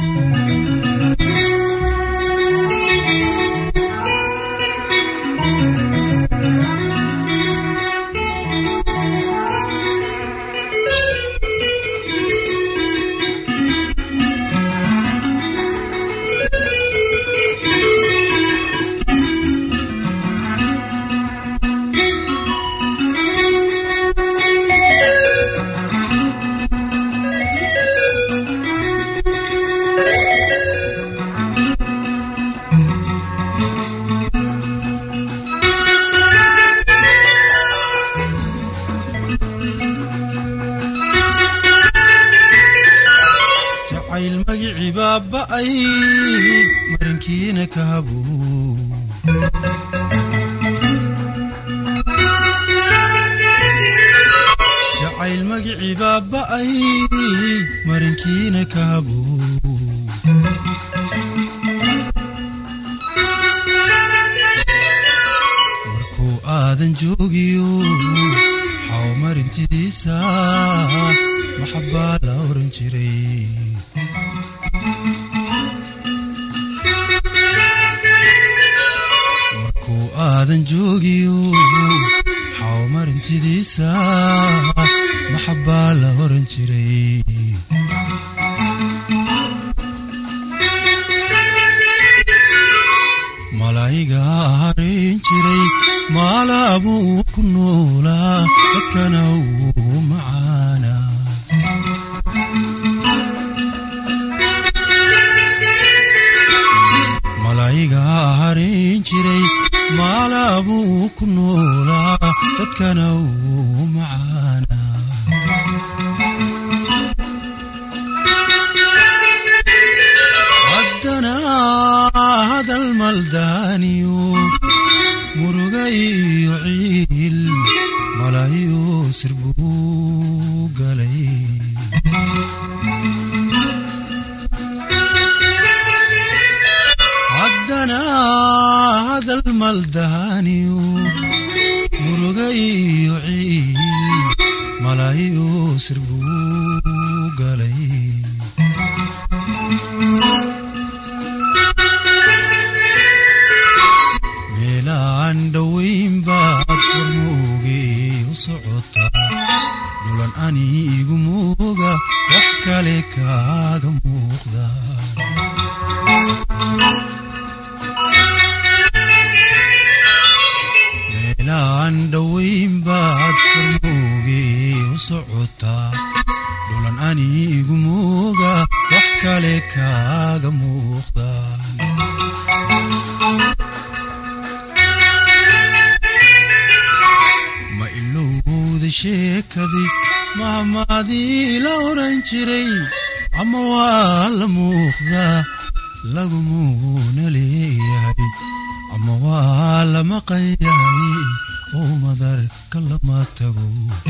jacayl magicii baaba'ay marinkiina ka habuu jacayl magicii baaba'ay marinkiina ka habuu markuu aadan joogiyo xaw marintidiisa maxabbaa la oran jiray markuu aadan joogiyo xaw marintidiisa maxabbaa la oran jiray malaa'iga harin jiray maalaabuu ku noolaa dadkana uu macaana malaa'iga harin jiray maalaabuu ku noolaa dadkana uu macaana haddana hadal maldaaniyo muruga iyo ciil malaayo sir buu galay haddana hadal maldaaniyo muruga iyo ciil malaayo sir buu galay meelaan dhowayn baad warmoogay u socotaa dhulan ani igu mooga wax kale kaaga muuqda meelaan dhowayn baad warmoogay u socotaa dhulan ani igu mooga wax kale kaaga muuqda ma ilowda sheekadii mahmaadii la oran jiray ama waa la muuqdaa lagumuuna leeyahay ama waa la maqan yahay oo madarka lama tago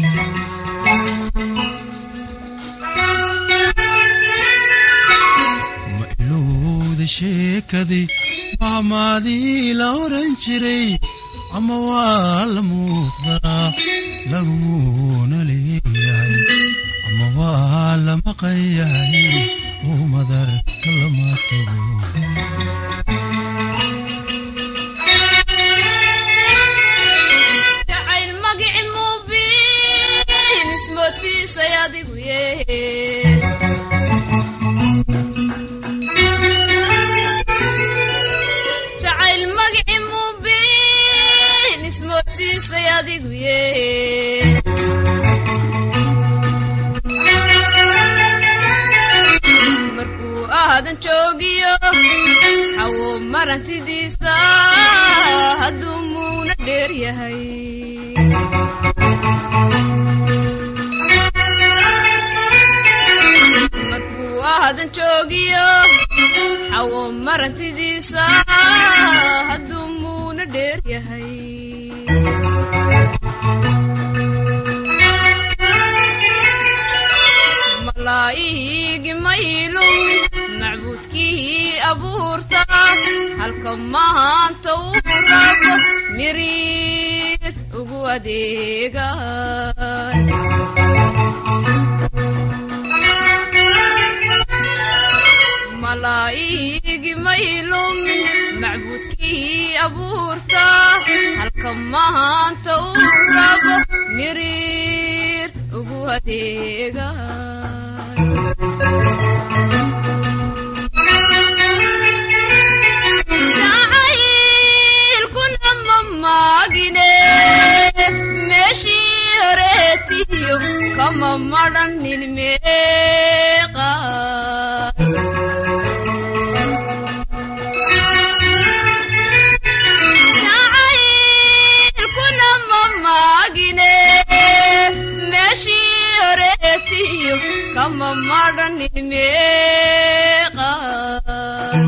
ma ilowda sheekadii mahmaadii la oran jiray ama waa la muuqdaa lagumuuna leeyahay ama waa la maqan yahay oo madarka lama tago jacayl magici mubiin ismoodsiisay adigu yehe jacayl magici mubiin ismoodsiisay adigu yehe markuu aadan joogiyo xawo marantidiisa hadduu muuna dheer yahay markuu aadan joogiyo xawo marantidiisa hadduu muuna dheer yahay malaa'igi maylumin macbuudkii abuurta halka mahaanta uu rabo miriid ugu adeegan malaa'igi may lumin macbuudkii abuurta halka mahaanta uu rabo miriir ugu adeegay jacaylkuna ma maagine meeshii horeetiyo kama madhanin meeqaan jacaylkuna ma maagine meeshii horeetiyo kama madhanin meeqaan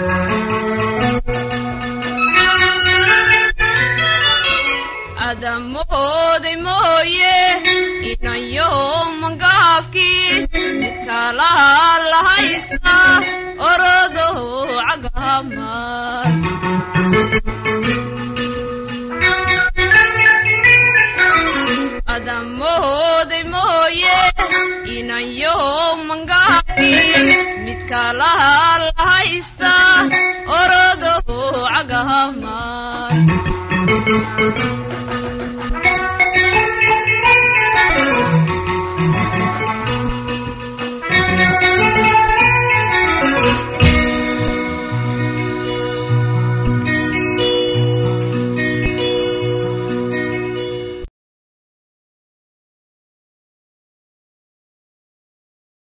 adamooday mooye inayo mangaafkii mid kalaha la haysta orodo cagahamar adamooday mooye inayo mangaafkii mid kalaha la haysta orodo cagahamar